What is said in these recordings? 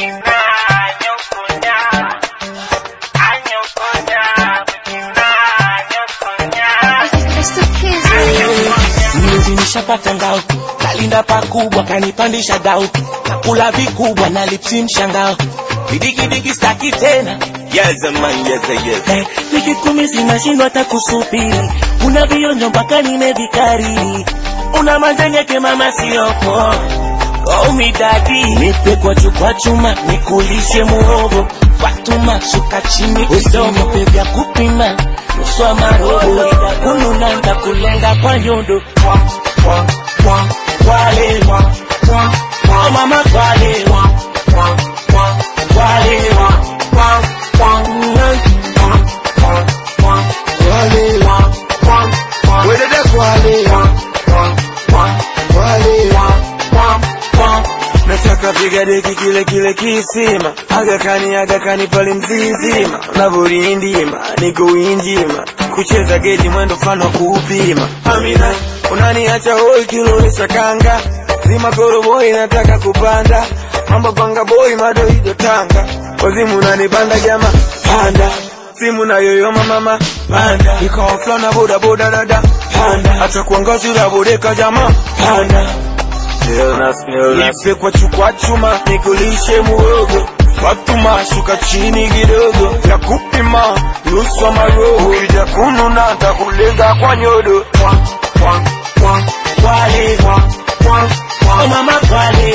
Mlinzi nishapata ngao, kalinda pakubwa, kanipandisha dau, nakula vikubwa na lipsi mshangao, vidigidigi staki tena Yes, man, yes, yes. Eh, wiki kumi zinashindwa hata kusubiri, una vionjo mpaka nimevikariri, una manjanyeke mama siopo Call me daddy, nipe kwa chukwa chuma, nikulishe muhogo Fatuma, shuka chini kidogo, nipe vya kupima nusu ya marobo, kununa nitakulenga kwa nyondo Kwale, oh mama kwale, kwale, Wedede kwale. Kwale. Nataka piga deki kile kile kisima agakani agakani pale mzizima unavyolindima niko winjima kucheza geti mwendo mfano wa kuupima Amina unaniacha hoi kilowesha kanga zima koroboi nataka kupanda mambo panga boy madoido tanga wazimu unanipanda jama panda simu na yoyoma mama panda ikawa flana boda boda dada panda hata kuangazi la bodeka jama panda Nipe kwa chukwa chuma nikulishe muogo Fatuma shuka chini kidogo ya kupima nusu wa maroho ukija kununa takulenga kwa nyodo Kwale, oh mama kwale,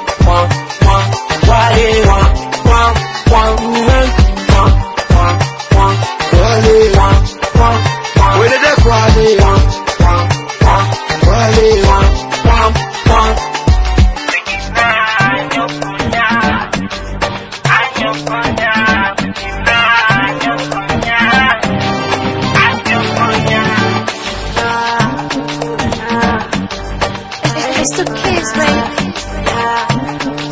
kwale, Wedede kwale Kwale It's the kids, baby.